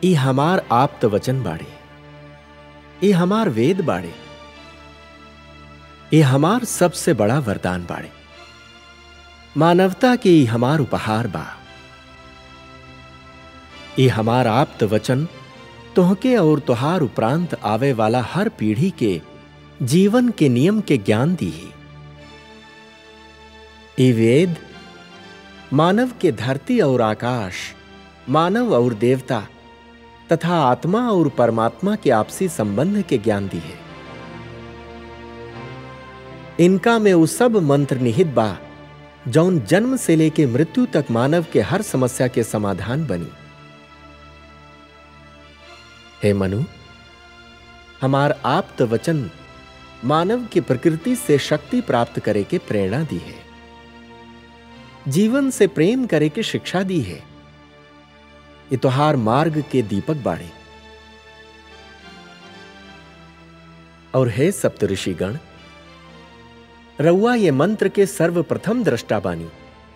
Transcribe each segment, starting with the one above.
ई हमार आप्त वचन बाड़े ई हमार वेद बाड़े ये हमार सबसे बड़ा वरदान बाड़े मानवता के ई हमार उपहार बा ये हमार आप्त वचन तोहके और तुहार उपरांत आवे वाला हर पीढ़ी के जीवन के नियम के ज्ञान दी ये वेद मानव के धरती और आकाश मानव और देवता तथा आत्मा और परमात्मा के आपसी संबंध के ज्ञान दी है इनका में वो सब मंत्र निहित बा जौन जन्म से लेके मृत्यु तक मानव के हर समस्या के समाधान बनी हे मनु हमार आप्त वचन मानव की प्रकृति से शक्ति प्राप्त करे के प्रेरणा दी है जीवन से प्रेम करे के शिक्षा दी है इतोहार मार्ग के दीपक बाड़े और हे सप्तऋषिगण रउआ ये मंत्र के सर्वप्रथम दृष्टा बानी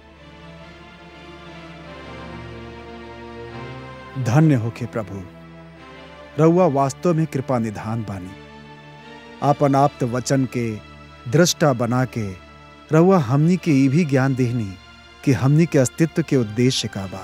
धन्य होके प्रभु रउआ वास्तव में कृपा निधान बानी आपन आप्त वचन के दृष्टा बना के रउआ हमनी के ई भी ज्ञान देहनी कि हमनी के अस्तित्व के उद्देश्य का बा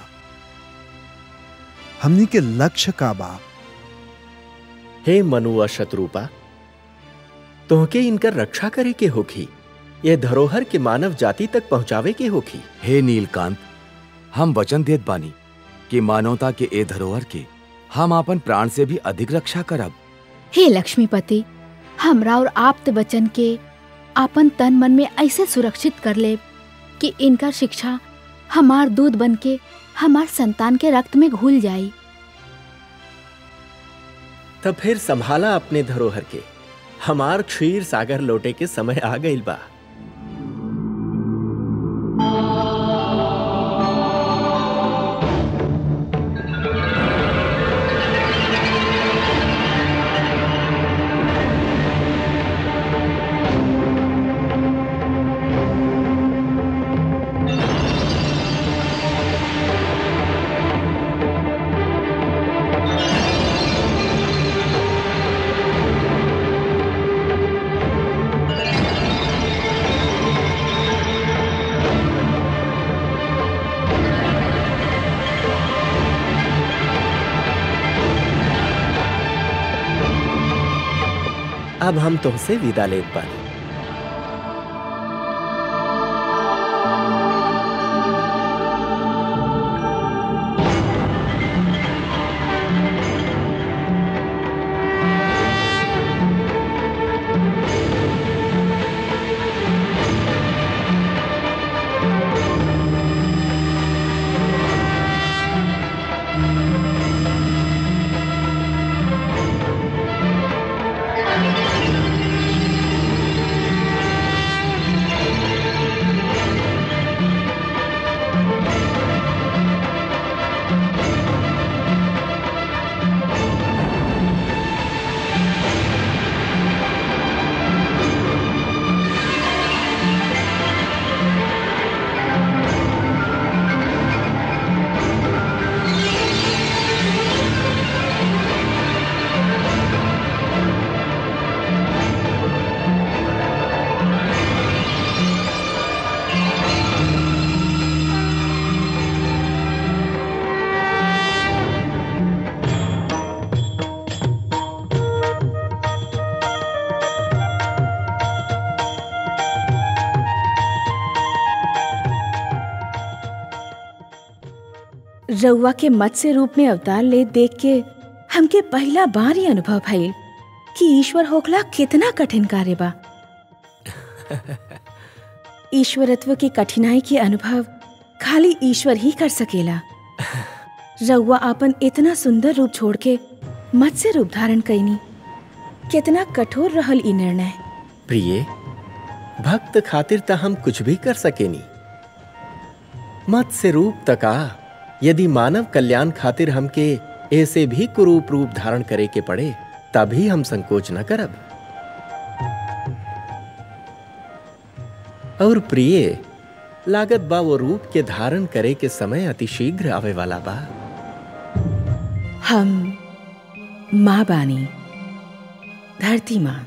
हमनी के लक्ष्य का बा हे मनु शत्रुपा तोहके इनकर रक्षा करे के होखी ये धरोहर के मानव जाति तक पहुंचावे के होखी हे नीलकांत हम वचन देत बानी कि मानवता के ए धरोहर के हम अपन प्राण से भी अधिक रक्षा करब हे लक्ष्मीपति हमरा और आप्त बचन के आपन तन मन में ऐसे सुरक्षित कर ले कि इनका शिक्षा हमार दूध बन के हमार संतान के रक्त में घुल जाई तब फिर संभाला अपने धरोहर के हमार क्षीर सागर लौटे के समय आ गई बा अब हम तुमसे विदा लेत बानी रउआ के मत्स्य रूप में अवतार ले देख के हमके पहला बार ही अनुभव भइल कि ईश्वर होखला कितना कठिन कार्य बा ईश्वरत्व की कठिनाई के अनुभव खाली ईश्वर ही कर सकेला रउआ आपन इतना सुंदर रूप छोड़ के मत्स्य रूप धारण कैनी कितना कठोर रहल ई निर्णय प्रिय भक्त खातिर त हम कुछ भी कर सकेनी मत से रूप तका यदि मानव कल्याण खातिर हमके ऐसे भी कुरूप रूप धारण करे के पड़े तभी हम संकोच न करब और प्रिय लागत बा वो रूप के धारण करे के समय अति शीघ्र आवे वाला बा हम माँ बानी धरती माँ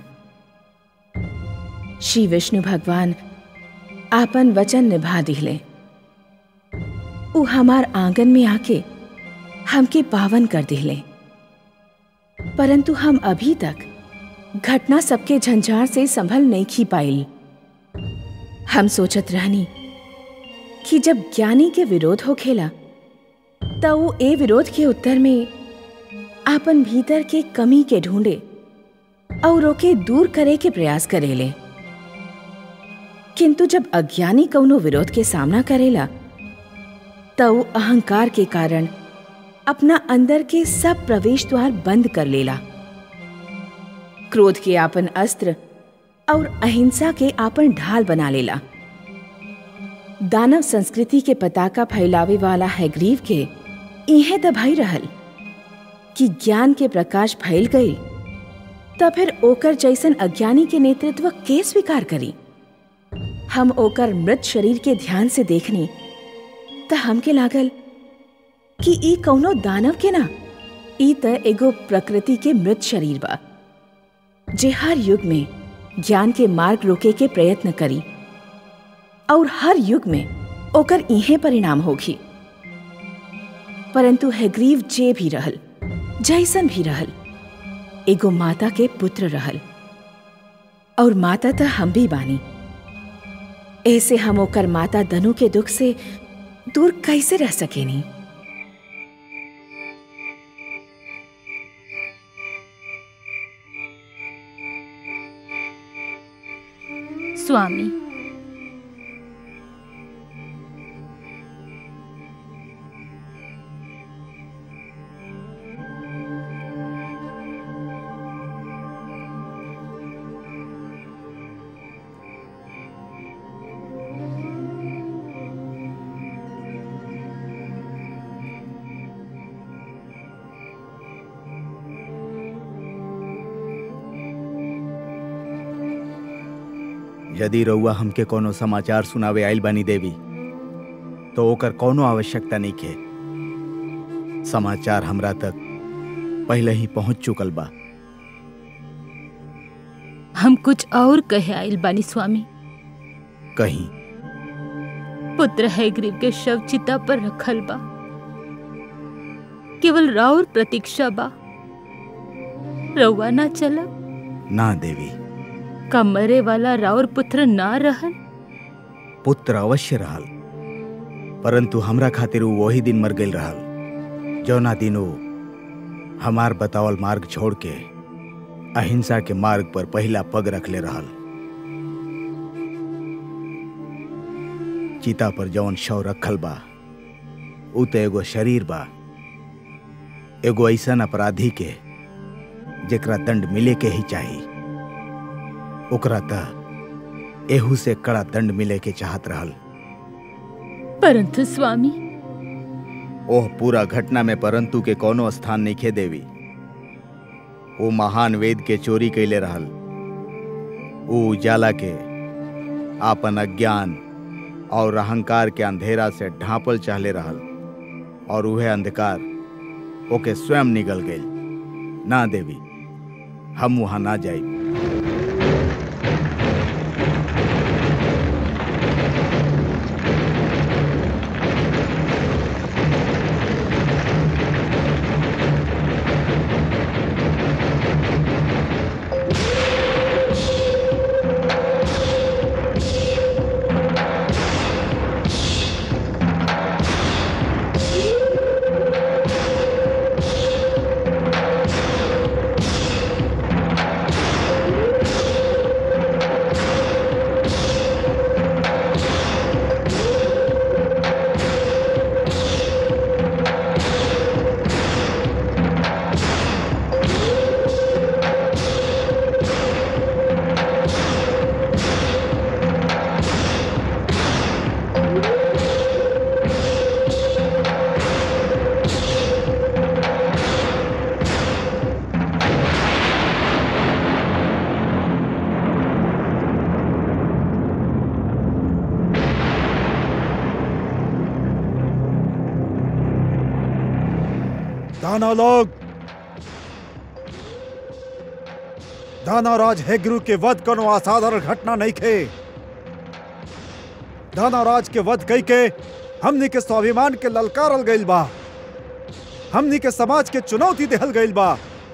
श्री विष्णु भगवान आपन वचन निभा दिले उ हमार आंगन में आके हमके पावन कर दिले परंतु हम अभी तक घटना सबके झंझार से संभल नहीं खी पाइल हम सोचत रहनी कि जब ज्ञानी के विरोध हो खेला त वो ए विरोध के उत्तर में आपन भीतर के कमी के ढूंढे और ओके दूर करे के प्रयास करेले किंतु जब अज्ञानी कौनो विरोध के सामना करेला त वो अहंकार के कारण अपना अंदर के सब प्रवेश द्वार बंद कर लेला क्रोध के आपन अस्त्र और अहिंसा के आपन ढाल बना लेला दानव संस्कृति के पताका फैलावे वाला हैग्रीव के इहे दबाई रहल कि ज्ञान के प्रकाश फैल गई त फिर ओकर जैसन अज्ञानी के नेतृत्व के स्वीकार करी हम ओकर मृत शरीर के ध्यान से देखनी त हमके लागल कि ई कौनो दानव के ना ई त एगो प्रकृति के मृत शरीर बा जे हर युग में ज्ञान के मार्ग रोके के प्रयत्न करी और हर युग में ओकर इहे परिणाम होगी परंतु हैग्रीव जे भी रहल जैसन भी रहल एगो माता के पुत्र रहल और माता त हम भी बानी ऐसे हम ओकर माता दनु के दुख से दूर कैसे रह सकेनी स्वामी यदि रउआ हमके कोनो समाचार सुनावे आइल बानी देवी तो ओकर कोनो आवश्यकता नहीं के समाचार हमरा तक पहले ही पहुंच चुकल बा हम कुछ और कहे आइल बानी स्वामी कहीं पुत्र हैग्रीव के शव चिता पर रखल बा केवल राउर प्रतीक्षा बा रउआ ना चला ना देवी का मरे वाला राउर पुत्र ना रहल पुत्र अवश्य रहल परंतु हमरा खातिर उ वही दिन मर गईल रहल जौना दिन उ हमार बतावल मार्ग छोड़ के अहिंसा के मार्ग पर पहला पग रखले रहल चिता पर जौन शव रखल बा उ तो एगो शरीर बा एगो ऐसन अपराधी के जेकरा दंड मिले के ही चाहिए ओकरा त एहू से कड़ा दंड मिले के चाहत रहल परंतु स्वामी ओह पूरा घटना में परंतु के कोनो स्थान नहीं खे देवी वो महान वेद के चोरी कैले रहल वो उजाला के आपन अज्ञान और अहंकार के अंधेरा से ढांपल चाहले रहल और वह अंधकार ओके स्वयं निगल गई ना देवी हम वहां ना जाई दानव लोग दानवराज हेग्रू के वध कोनो असाधारण घटना नहीं खे दानवराज के वध कई के हमनी के स्वाभिमान के ललकारल गइल बा हमनी के समाज के चुनौती देहल गइल बा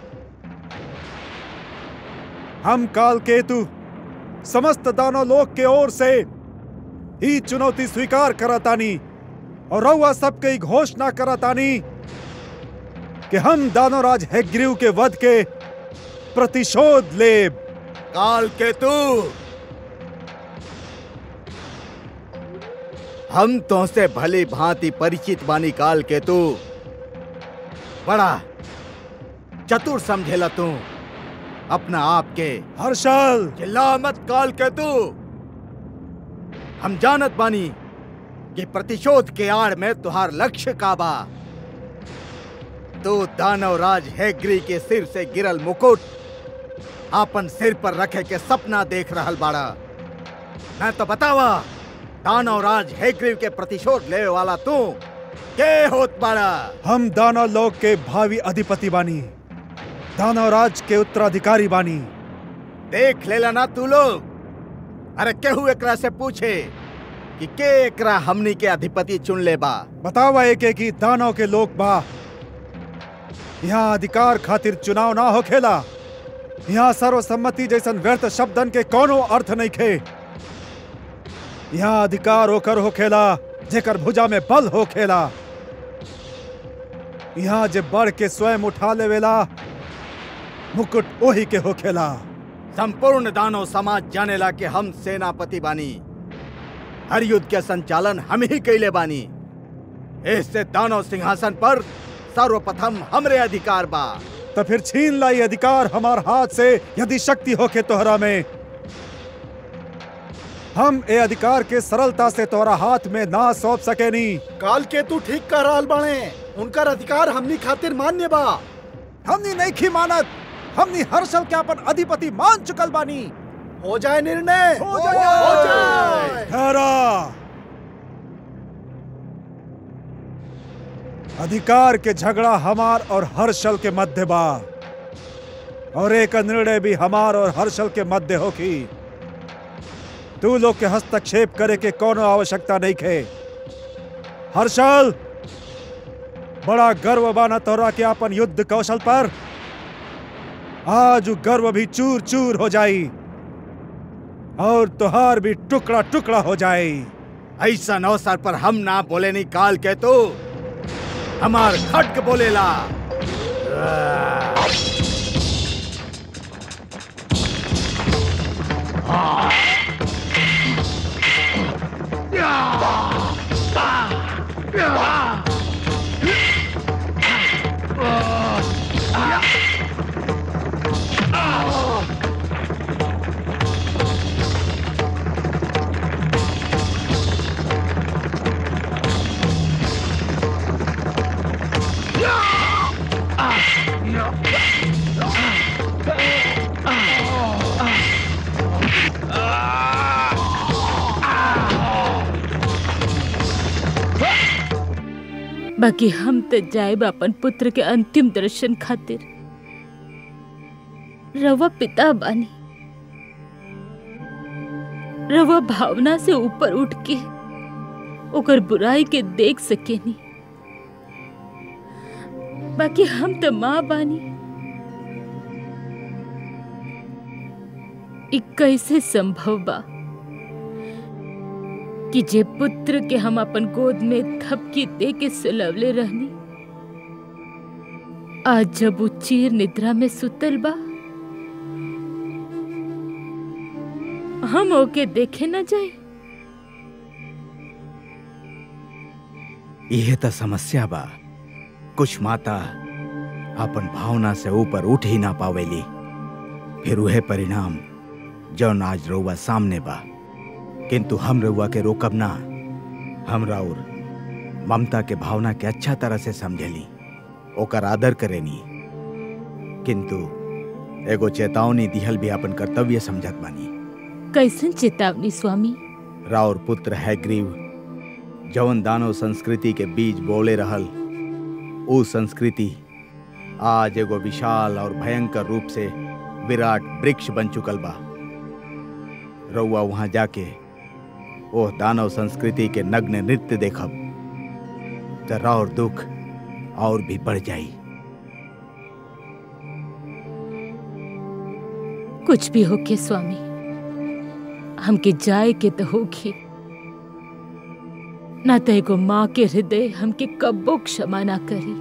हम काल केतु समस्त दानव लोक के ओर से ही चुनौती स्वीकार करतानी और रउआ सबके ही घोषणा करतानी कि हम दानवराज हेग्रीव के वध के प्रतिशोध लेब काल केतु हम तो से भली भांति परिचित बानी काल केतु बड़ा चतुर समझेला तू अपना आप के हर्षल चिल्ला मत काल केतु हम जानत बानी कि प्रतिशोध के आड़ में तुहार लक्ष्य का बा तू दानव राज हैग्री के सिर से गिरल मुकुट आपन सिर पर रखे के सपना देख रहल बाड़ा मैं तो बतावा दानव राज हैग्रीव के प्रतिशोध ले वाला तू के होत बाड़ा हम दानव लोक के भावी अधिपति बानी दानवराज के उत्तराधिकारी बानी देख लेला ना तू लोग अरे केहू एकरा से पूछे कि के एकरा हमनी के अधिपति चुन ले बा बतावा एक एक ही दानव के लोक बा यहाँ अधिकार खातिर चुनाव ना होखेला यहाँ सर्वसम्मति जैसन व्यर्थ शब्दन के कोनो अर्थ नहीं खे यहाँ अधिकार होकर होखेला जेकर भुजा में बल होखेला यहाँ जे बढ़ के स्वयं उठा लेवेला मुकुट ओही के होखेला संपूर्ण दानव समाज जानेला कि हम सेनापति बानी हर युद्ध के संचालन हम ही कैले बानी इससे दानव सिंहासन पर सर्वप्रथम हमरे अधिकार बा तो फिर छीन लाई अधिकार हमार हाथ से यदि शक्ति होके तोहरा में हम ए अधिकार के सरलता से तोहरा हाथ में ना सौंप सकेनी काल के तू ठीक कह रहल बाणे उनकर अधिकार हमनी खातिर मान्य बा हमनी नहीं खी मानत हमनी हर्षल के अपन अधिपति मान चुकल बानी हो जाए निर्णय हो जाए। हो जाए ठहरा अधिकार के झगड़ा हमार और हर्षल के मध्य बा और एक निर्णय भी हमार और हर्षल के मध्य होगी तू लोग के हस्तक्षेप करे के कोनो आवश्यकता नहीं खे हर्षल बड़ा गर्व बाना तोरा के अपन युद्ध कौशल पर आज उ गर्व भी चूर चूर हो जाई और तुहार भी टुकड़ा टुकड़ा हो जाए ऐसा अवसर पर हम ना बोले नहीं काल के तो हमार खटक बोलेला बाकी हम तो जाएब अपन पुत्र के अंतिम दर्शन खातिर रवा पिता बानी रवा भावना से ऊपर उठ के ओकर बुराई के देख सकेनी बाकी हम तो माँ बानी इ कैसे संभव बा कि जे पुत्र के हम अपन गोद में थपकी दे के सुलवले रहनी आज जब वो चीर निद्रा में सुतल बा हम ओके देखे न जाए यह तो समस्या बा कुछ माता अपन भावना से ऊपर उठ ही ना पावेली फिर वह परिणाम जौन आज रउआ सामने बा किंतु हम रउआ के रोकब ना हम राउर ममता के भावना के अच्छा तरह से समझेली ओकर आदर करेनी किंतु एगो चेतावनी दिहल भी अपन कर्तव्य समझत बानी कैसन चेतावनी स्वामी राउर पुत्र हैग्रीव जौन दानव संस्कृति के बीज बोले रहल ऊ संस्कृति आज एगो विशाल और भयंकर रूप से विराट वृक्ष बन चुकल बा रउआ वहां जाके ओह दानव संस्कृति के नग्न नृत्य देखब जरा और दुख और भी बढ़ जाई कुछ भी होके स्वामी हमके जाए के तो होगी ना तो एगो माँ के हृदय हमके कब्बो क्षमा ना करी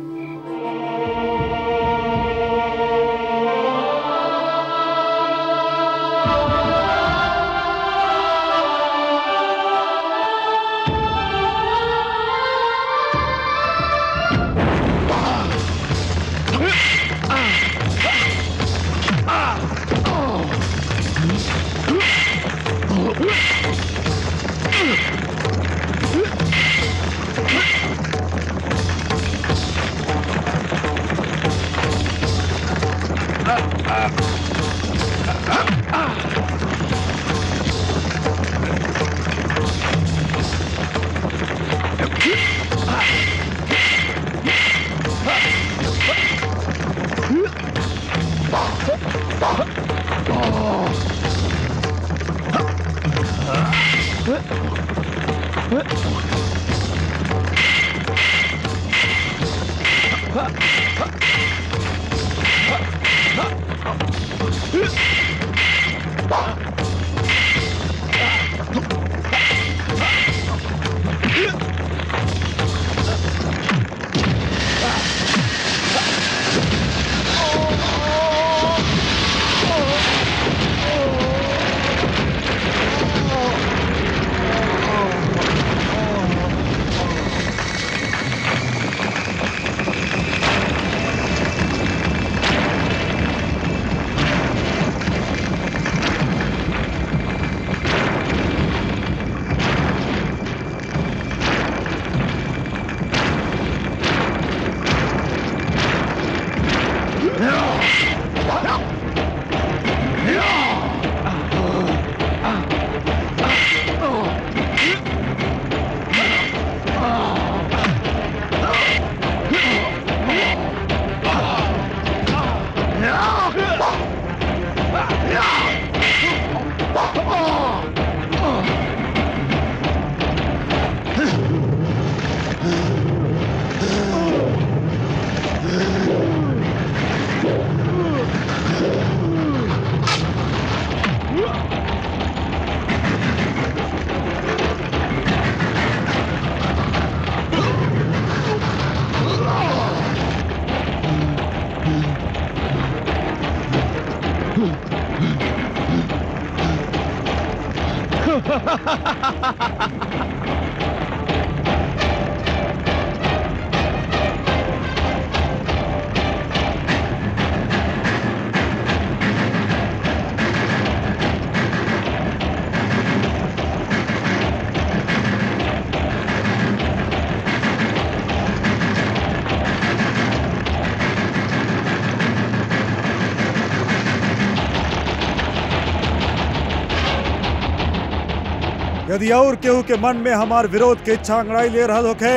यदि और केहू के मन में हमार विरोध के इच्छा अंगड़ाई ले रहल होखे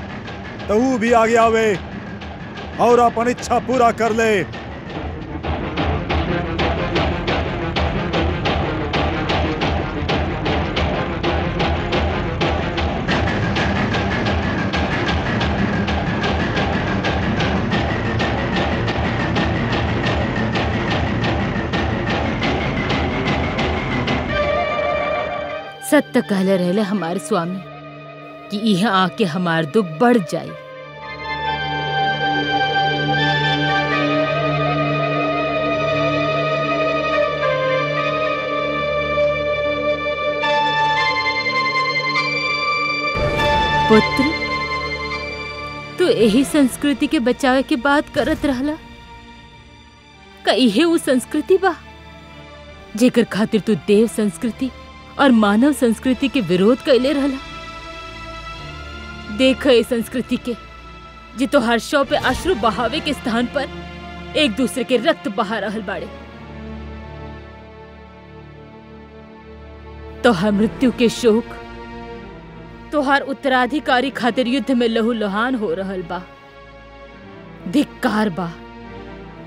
तो ऊ भी आगे आवे और अपन इच्छा पूरा कर ले सत्य कहले रहले हमारे स्वामी कि यहाँ आके हमार दुख बढ़ जाए पुत्र तू यही संस्कृति के बचावे के बात करत रहला का इहे वो संस्कृति बा जेकर खातिर तू देव संस्कृति और मानव संस्कृति के विरोध कैले रहला देख ए संस्कृति के जे तो हर शव पे अश्रु बहावे के स्थान पर एक दूसरे के रक्त बहा रहल बाड़े तो हर मृत्यु के शोक तोहार उत्तराधिकारी खातिर युद्ध में लहू लुहान हो रहल बा धिक्कार बा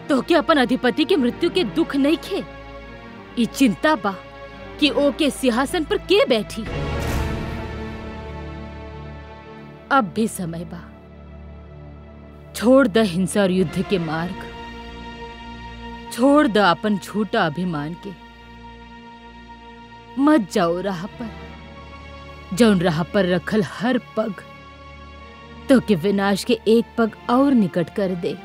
तो के अपन अधिपति के मृत्यु के दुख नहीं खे ई चिंता बा कि ओ के सिंहासन पर के बैठी अब भी समय बा छोड़ द हिंसा और युद्ध के मार्ग छोड़ द अपन झूठा अभिमान के मत जाओ राह पर जौन राह पर रखल हर पग तो के विनाश के एक पग और निकट कर दे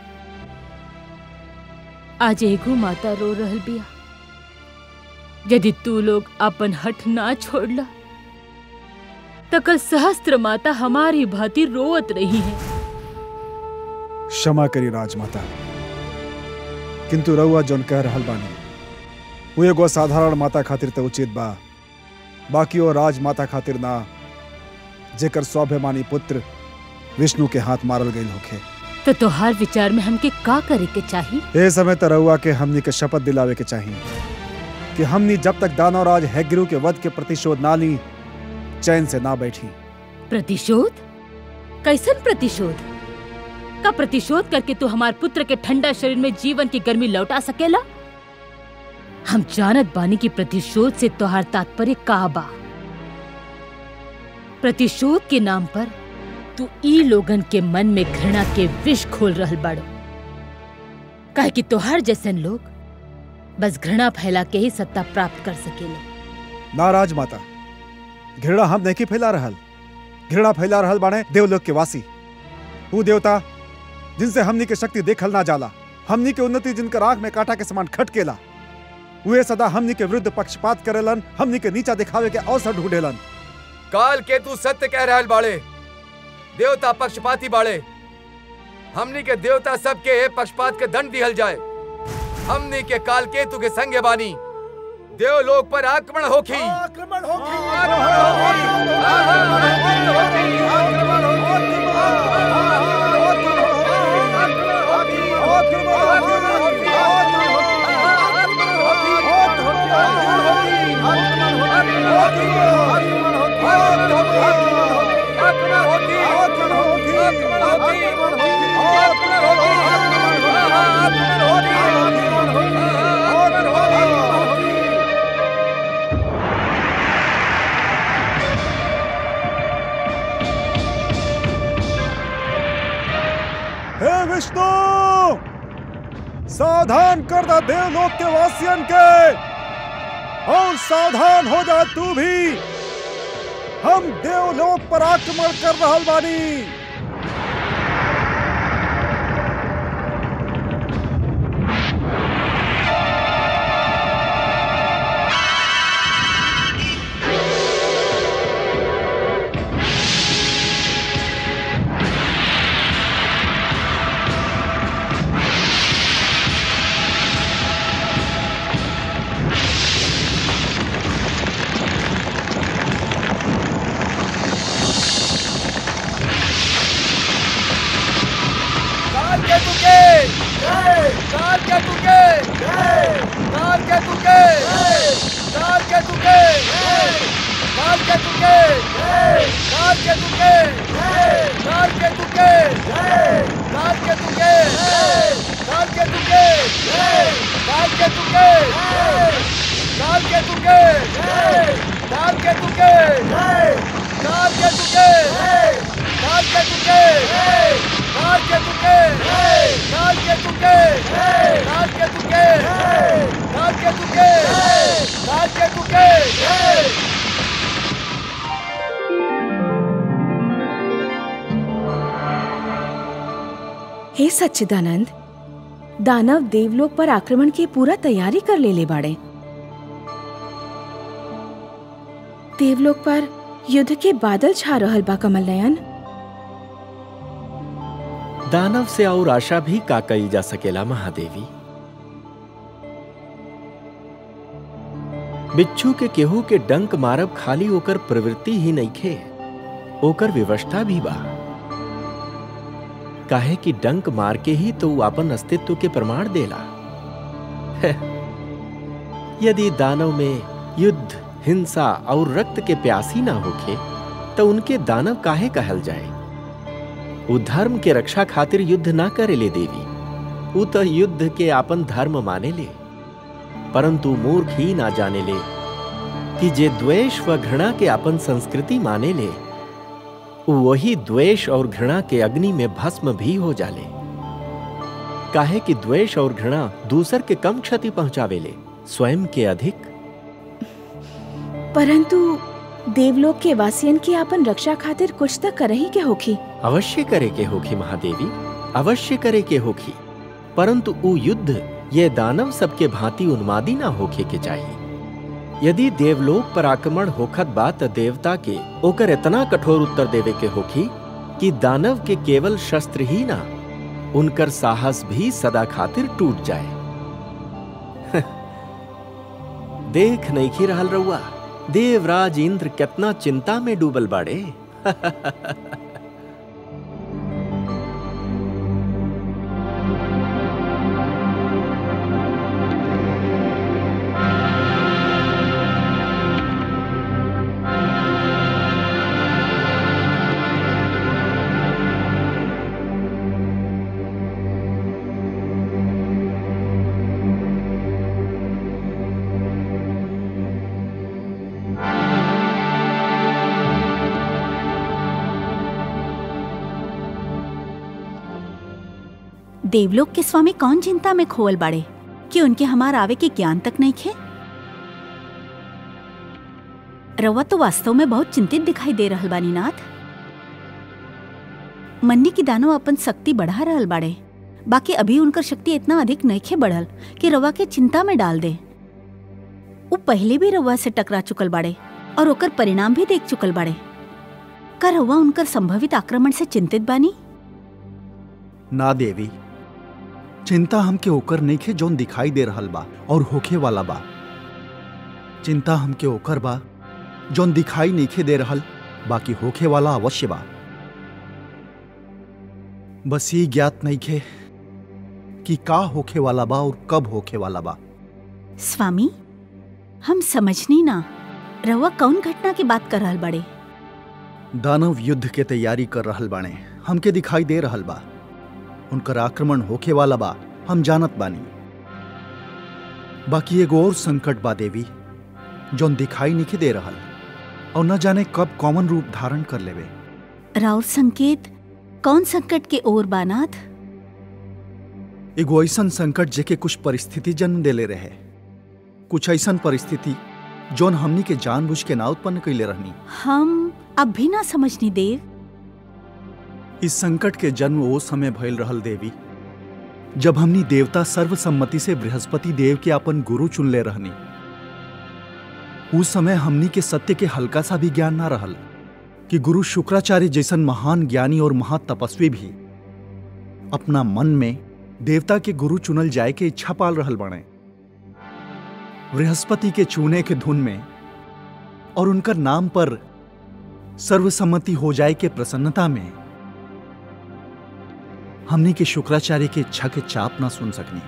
आज एगो माता रो रहल बिया यदि तू लोग अपन हठ ना छोड़ला तो कल सहस्त्र माता हमारी भांति रोवत रही है क्षमा करी राजमाता किंतु रउआ जौन कह रहल बानी वो एगो साधारण माता खातिर तो उचित बा बाकी वो राजमाता खातिर ना जेकर स्वाभिमानी पुत्र विष्णु के हाथ मारल गईल होखे तो तोहार विचार में हमके का करे के चाहिए ए समय त रउआ के हमनी के शपथ दिलावे के चाहिए कि हमनी जब तक दानवराज हैग्रीव के वध के प्रतिशोध ना ली चैन से ना बैठी प्रतिशोध कैसन प्रतिशोध का प्रतिशोध करके तू हमार पुत्र के ठंडा शरीर में जीवन की गर्मी लौटा सकेला हम जानत बानी की प्रतिशोध से तोहार तात्पर्य का बा प्रतिशोध के नाम पर तू ई लोगन के मन में घृणा के विष खोल रहल बाड़ो काहे कि तोहार जैसन लोग बस घृणा फैला के ही सत्ता प्राप्त कर सकेले ना राजमाता घृणा हम नहीं फैला रहल घृणा फैला रहल बाने देवलोक के वासी वो देवता जिनसे हमनी के शक्ति देखल ना जाला हमनी के उन्नति जिनकर आंख में कांटा के समान खटकेला वे सदा हमनी के विरुद्ध पक्षपात करेलन हमनी के नीचा दिखावे के अवसर ढूंढेलन काल के तू सत्य कह रहल बाड़े देवता पक्षपाती बाड़े हमनी के देवता सबके पक्षपात के दंड दिहल जाए हमनी के काल केतु के संगे बानी देवलोक पर आक्रमण होखी आक्रमण होगी हे विष्णु सावधान कर दा देवलोक के वासियन के और सावधान हो जा तू भी हम देवलोक पर आक्रमण कर रहल बानी काल के तुके काल के तुके काल के तुके काल के तुके काल के तुके काल के तुके काल के तुके काल के तुके काल के तुके काल के तुके काल के तुके काल के तुके काल के तुके काल के तुके काल के तुके काल के तुके काल के तुके काल के तुके काल के तुके हे सच्चिदानंद दानव देवलोक पर आक्रमण की पूरा तैयारी कर ले ले बाड़े देवलोक पर युद्ध के बादल छा रहल बा कमल नयन दानव से और आशा भी का कई जा सकेला महादेवी बिच्छू के केहू के डंक मारब खाली ओकर प्रवृत्ति ही नहीं खे ओकर व्यवस्था भी बा काहे कि डंक मार के ही तो ऊ अपन अस्तित्व के प्रमाण देला यदि दानव में युद्ध हिंसा और रक्त के प्यासी ना होखे तो उनके दानव काहे कहल जाए वो धर्म के रक्षा खातिर युद्ध ना करेले देवी उ तो युद्ध के आपन धर्म माने ले परंतु मूर्ख ही ना जाने ले कि जे द्वेष व घृणा के अपन संस्कृति माने ले उ वही द्वेष और घृणा के अग्नि में भस्म भी हो जाले काहे कि द्वेष और घृणा दूसर के कम क्षति पहुंचावेले स्वयं के अधिक परंतु देवलोक के वासियन की आपन रक्षा खातिर कुछ तक करही के होखी अवश्य करे के होखी महादेवी अवश्य करे के होखी परंतु उ युद्ध ये दानव सबके भांति उन्मादी ना होखे के चाहिए यदि देवलोक पर आक्रमण होखत बा त देवता के ओकर इतना कठोर उत्तर देवे के होखी कि दानव के केवल शस्त्र ही ना उनकर साहस भी सदा खातिर टूट जाए देख नहीं खी रहल रउआ देवराज इंद्र कितना चिंता में डूबल बाड़े देवलोक के स्वामी कौन चिंता में खोल बाड़े कि उनके हमार आवे के ज्ञान तक नहीं खे रवा तो वास्तव में बहुत चिंतित दिखाई दे रहल बानी नाथ मन्नी की दानव अपन शक्ति बढ़ा रहल बाड़े बाकी अभी उनकर शक्ति इतना अधिक नइखे बढ़ल कि रवा के चिंता में डाल दे वो पहले भी रवा से टकरा चुकल बाड़े और ओकर परिणाम भी देख चुकल बाड़े का रवा उनकर संभवित आक्रमण से चिंतित बानी ना देवी चिंता हमके ओकर नइखे जौन दिखाई दे रहल बा और होखे वाला बा चिंता हमके ओकर बा जौन दिखाई नइखे दे रहल बाकी होखे वाला अवश्य बा बस ये ज्ञात नइखे कि का होखे वाला बा और कब होखे वाला बा स्वामी हम समझनी ना रवा कौन घटना की बात कर रहल बड़े दानव युद्ध के तैयारी कर रहल बाणे हमके दिखाई दे रहल बा उनकर आक्रमण होखे वाला बा हम जानत बानी बाकी एगो और संकट बा देवी जौन दिखाई नहीं दे रहल और न जाने कब कॉमन रूप धारण कर लेवे राउर संकेत कौन संकट के ओर बानाथ एगो ऐसन संकट जेके कुछ परिस्थिति जन्म देले रहे कुछ ऐसन परिस्थिति जौन हमनी के जानबूझ के ना उत्पन्न कैले रहनी हम अब भी ना समझनी देव इस संकट के जन्म वो समय भइल रहल देवी जब हमनी देवता सर्वसम्मति से बृहस्पति देव के अपन गुरु चुन ले रहनी उस समय हमनी के सत्य के हल्का सा भी ज्ञान ना रहल कि गुरु शुक्राचार्य जैसन महान ज्ञानी और महातपस्वी भी अपना मन में देवता के गुरु चुनल जाए के इच्छा पाल रहल बने बृहस्पति के चुने के धुन में और उनकर नाम पर सर्वसम्मति हो जाए के प्रसन्नता में हमने के शुक्राचार्य के इच्छा के चाप ना सुन सकनी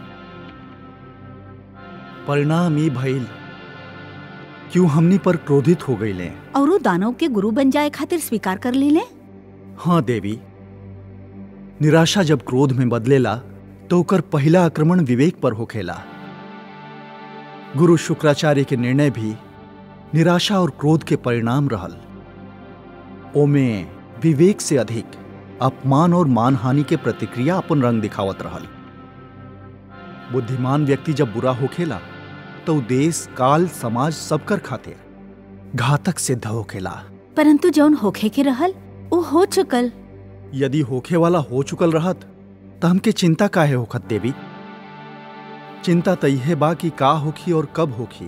परिणाम ई भइल क्यों हमनी पर क्रोधित हो गई ले और वो दानव के गुरु बन जाए खातिर स्वीकार कर ली ले हाँ देवी निराशा जब क्रोध में बदलेला तो ओकर पहला आक्रमण विवेक पर होखेला गुरु शुक्राचार्य के निर्णय भी निराशा और क्रोध के परिणाम रहल ओमे विवेक से अधिक अपमान और मानहानि के प्रतिक्रिया अपन रंग दिखावत रहल बुद्धिमान व्यक्ति जब बुरा होखेला तो उ देश काल समाज सबकर खातिर घातक सिद्ध होखेला परंतु जौन होखे के रहल वो हो चुकल यदि होखे वाला हो चुकल रहत त हमके चिंता काहे होखत देवी चिंता त इहे बा कि का होखी और कब होखी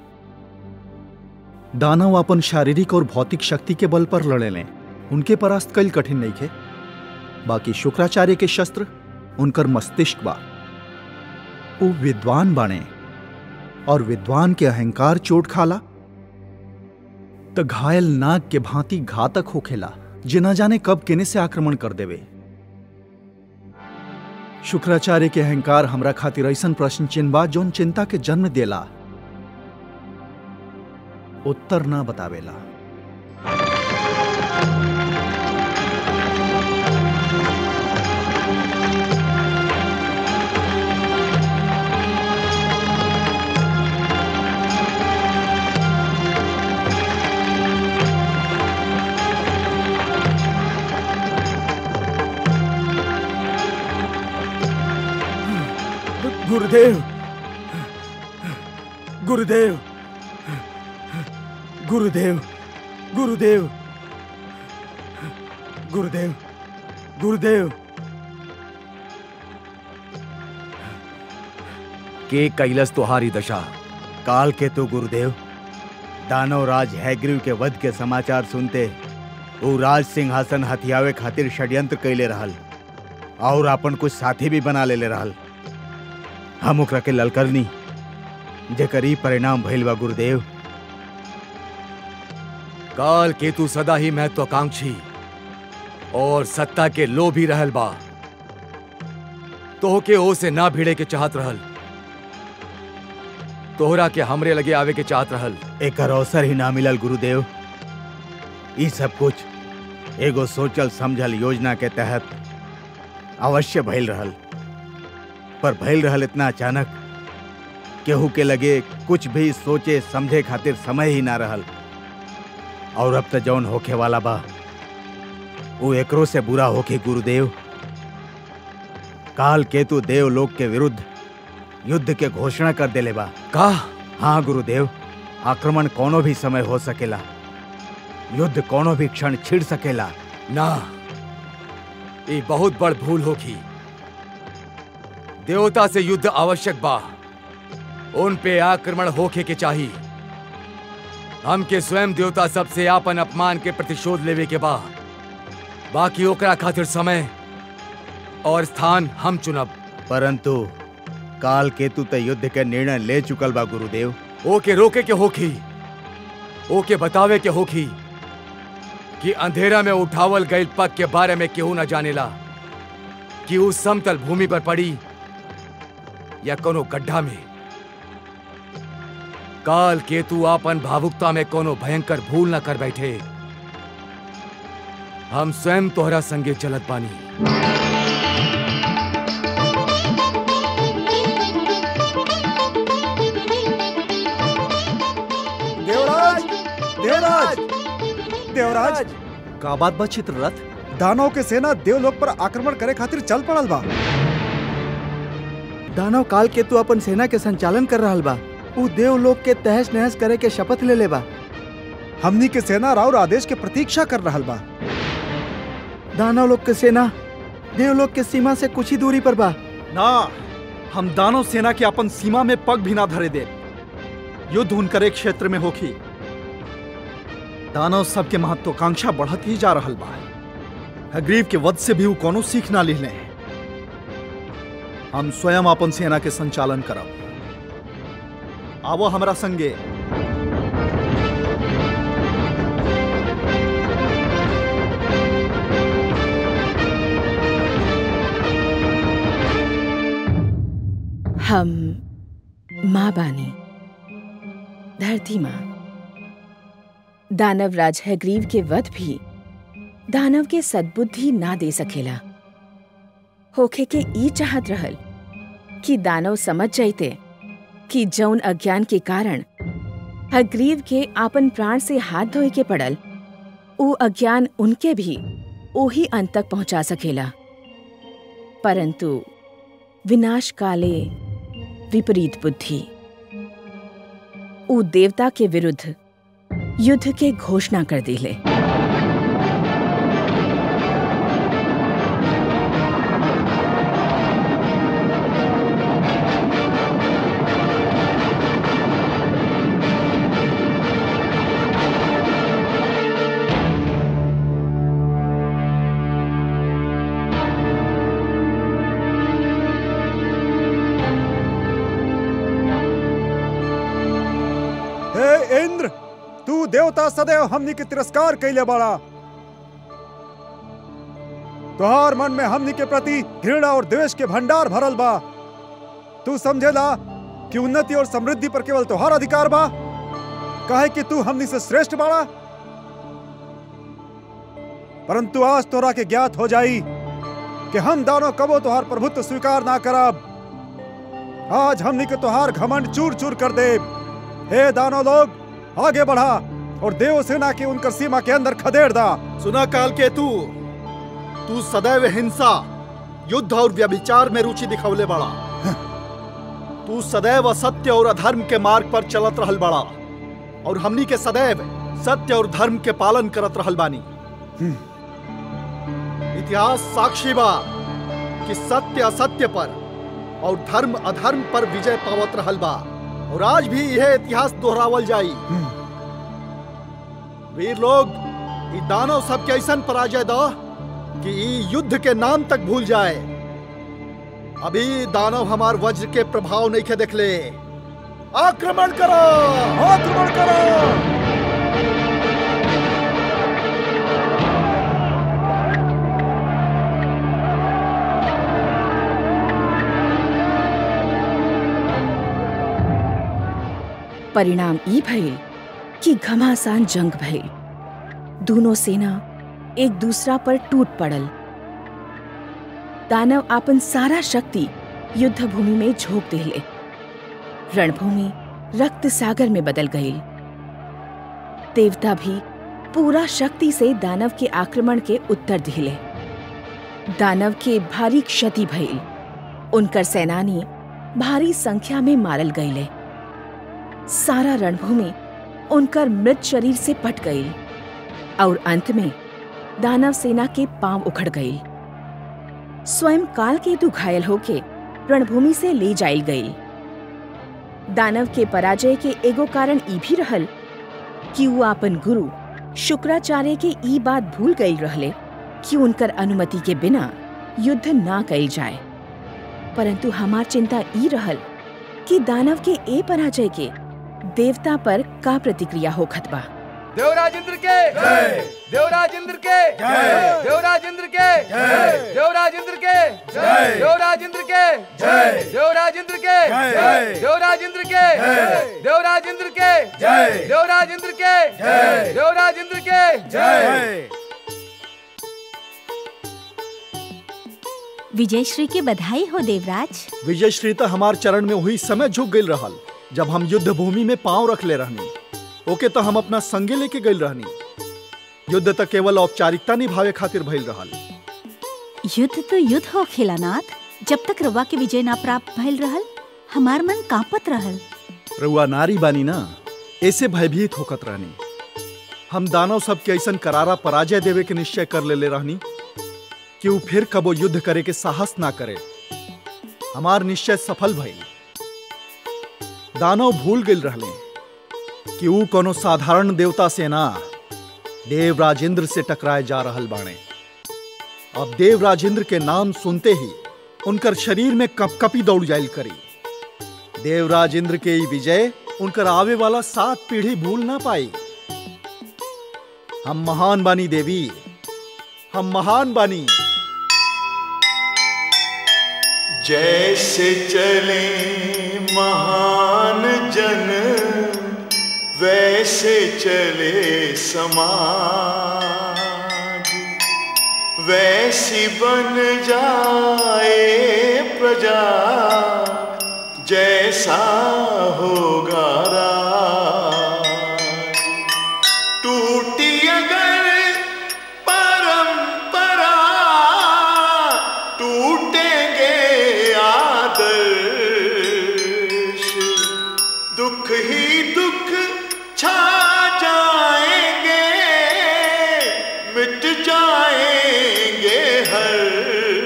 दानव अपन शारीरिक और भौतिक शक्ति के बल पर लड़े लें उनके परास्त कल कठिन नहीं खे बाकी शुक्राचार्य के शस्त्र उनकर मस्तिष्क बा वो विद्वान बाणे और विद्वान के अहंकार चोट खाला तो घायल नाग के भांति घातक होखेला जे न जाने कब केने से आक्रमण कर देवे शुक्राचार्य के अहंकार हमरा खातिर ऐसन प्रश्न चिन्ह बा जौन चिंता के जन्म देला उत्तर ना बतावेला गुरुदेव गुरुदेव गुरुदेव गुरुदेव गुरुदेव गुरुदेव के कैलस तुहारी दशा काल के तो गुरुदेव दानव राज हैग्रीव के वध के समाचार सुनते वो राज सिंहासन हथियावे खातिर षड्यंत्र कैले रहल और अपन कुछ साथी भी बना लेले रहल हम ओकरा के ललकरनी जेकर ई परिणाम भइल बा गुरुदेव काल केतु सदा ही महत्वाकांक्षी और सत्ता के लोभी रहल बा तोहके ओ से ना भिड़े के चाहत रहल तोहरा के हमरे लगे आवे के चाहत रहल एकर अवसर ही ना मिलल गुरुदेव ई सब कुछ एगो सोचल समझल योजना के तहत अवश्य भइल रहल पर भइल रहल इतना अचानक केहू के लगे कुछ भी सोचे समझे खातिर समय ही ना रहल और अब तो जौन होखे वाला बा वो एकरो से बुरा होके गुरुदेव काल केतु देव लोक के विरुद्ध युद्ध के घोषणा कर देले बा का हाँ गुरुदेव आक्रमण कोनो भी समय हो सकेला युद्ध कोनो भी क्षण छिड़ सकेला ना ये बहुत बड़ भूल होगी देवता से युद्ध आवश्यक बा उन पे आक्रमण होखे के चाहिए हमके स्वयं देवता सबसे आपन अपमान के प्रतिशोध लेवे के बा बाकी ओकरा खातिर समय और स्थान हम चुनब परंतु काल केतु त युद्ध के निर्णय ले चुकल बा गुरुदेव ओके रोके के होखी ओके बतावे के होखी कि अंधेरा में उठावल गई पग के बारे में केहू न जानेला कि उस समतल भूमि पर पड़ी या कोनो गड्ढा में काल केतु आपन भावुकता में कोनो भयंकर भूल न कर बैठे हम स्वयं तोहरा संगे चलत बानी देवराज देवराज देवराज का बात बा चित्ररथ दानव के सेना देवलोक पर आक्रमण करे खातिर चल पड़ल बा दानव काल के तू अपन सेना के संचालन कर रहल बा ऊ देवलोक के तहस नहस करे के शपथ ले ले बा हमनी के सेना राउर आदेश के प्रतीक्षा कर रहल बा दानव लोग के सेना देवलोक के सीमा से कुछ ही दूरी पर बा ना हम दानव सेना के अपन सीमा में पग भी ना धरे दे युद्ध उनकरे क्षेत्र में होखी दानव सबके महत्वाकांक्षा बढ़त ही जा रहल बा हग्रीव के वध से भी ऊ कोनो सीख ना लिहले हम स्वयं अपन सेना के संचालन करब आवो हमरा संगे हम माँ बानी धरती माँ दानव राज हग्रीव के वध भी दानव के सद्बुद्धि ना दे सकेला होखे के ई चाहत रहल कि दानव समझ जाइते कि जौन अज्ञान के कारण हग्रीव के आपन प्राण से हाथ धोए के पड़ल ऊ अज्ञान उनके भी ओही अंत तक पहुंचा सकेला परंतु विनाश काले विपरीत बुद्धि ऊ देवता के विरुद्ध युद्ध के घोषणा कर दिले हे इंद्र तू देवता सदैव हमनी के तिरस्कार कैले बाड़ा तोहार मन में हमनी के प्रति घृणा और द्वेष के भंडार भरल बा तू समझेला कि उन्नति और समृद्धि पर केवल तोहार अधिकार बा काहे कि तू हमनी से श्रेष्ठ बाड़ा परंतु आज तोरा के ज्ञात हो जाई कि हम दानों कबो तोहार प्रभुत्व स्वीकार ना करब आज हमनी के तोहार घमंड चूर चूर कर देब हे दानव लोग आगे बढ़ा और देव सेना के उनकर सीमा के अंदर खदेड़ दा सुना काल के तू तू सदैव हिंसा युद्ध और व्यभिचार में रुचि दिखवले बड़ा तू सदैव असत्य और अधर्म के मार्ग पर चलत रहल बड़ा और हमनी के सदैव सत्य और धर्म के पालन करत रहल बानी इतिहास साक्षी बा कि सत्य असत्य पर और धर्म अधर्म पर विजय पावत रहल बा और आज भी यह इतिहास दोहरावल जाई वीर लोग ई दानव सब के ऐसन पराजय दो कि ई युद्ध के नाम तक भूल जाए अभी दानव हमार वज्र के प्रभाव नहीं के देखले आक्रमण करो आक्रमण करो परिणाम ई भइल कि घमासान जंग भइल दोनों सेना एक दूसरा पर टूट पड़ल दानव आपन सारा शक्ति युद्ध भूमि में झोंक दिले रणभूमि रक्त सागर में बदल गई देवता भी पूरा शक्ति से दानव के आक्रमण के उत्तर दिले दानव के भारी क्षति भइल उनकर सेनानी भारी संख्या में मारल गईले सारा रणभूमि उनकर मृत शरीर से पट गई और अंत में दानव सेना के पांव उखड़ गई स्वयं काल केतु घायल होके रणभूमि से ले जाई गई दानव के पराजय के एगो कारण ई भी रहल कि वो अपन गुरु शुक्राचार्य के ई बात भूल गई रहले कि उनकर अनुमति के बिना युद्ध ना कई जाए परंतु हमार चिंता ई रहल कि दानव के ए पराजय के देवता पर का प्रतिक्रिया होखत बा देवराज इंद्र के देवराज इंद्र के देवराज इंद्र के देवराज इंद्र के देवराज इंद्र के देवराज इंद्र के देवराज इंद्र के देवराज इंद्र के देवराज इंद्र के देवराज इंद्र के विजयश्री की बधाई हो देवराज विजय श्री तो हमार चरण में वही समय झुक गई रहल जब हम युद्ध भूमि में पांव रख ले रहनी ओके तो हम अपना संगे लेके गई रहनी युद्ध तो केवल औपचारिकता निभावे खातिर भइल रहल युद्ध तो युद्ध हो खिलानाथ जब तक रवा के विजय ना प्राप्त भइल रहल हमार मन कांपत रहल रउआ नारी बानी ना ऐसे भयभीत होकत रहनी हम दानव सब के ऐसन करारा पराजय देवे के निश्चय कर लेले रहनी कि वो फिर कबो युद्ध करे के साहस ना करे हमार निश्चय सफल भइल दानव भूल गई रहले कि वो कोनो साधारण देवता से ना देव राजेंद्र से टकराए जा रहल बाणे अब देव राजेंद्र के नाम सुनते ही उनकर शरीर में कपकपी दौड़ जाइल करी देवराज इंद्र के ई विजय उनकर आवे वाला सात पीढ़ी भूल ना पाई हम महान बानी देवी हम महान बानी जैसे चले महान जन वैसे चले समाज वैसी बन जाए प्रजा जैसा होगा राज टूटी अगर परंपरा टूटेंगे आदर्श दुख ही दुख छा जाएंगे मिट जाएंगे हर्ष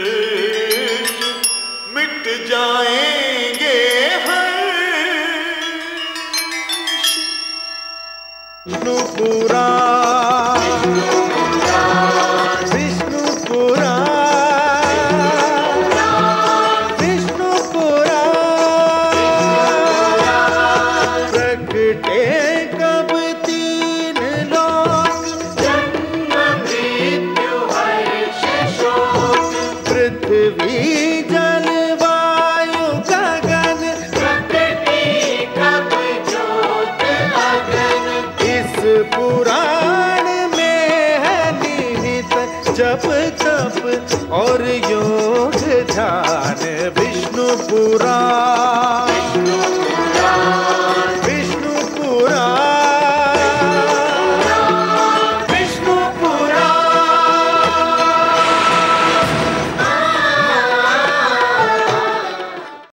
मिट जाएंगे हर्ष विष्णुपुरा विष्णुपुरा विष्णुपुरा प्रकटे कब तीन लोक जन्म मृत्यु हर्ष शोक पृथ्वी जल वायु गगन प्रकृति कब ज्योत अगन इस पुराण में है निहित जप तप और योग ध्यान विष्णु पुराण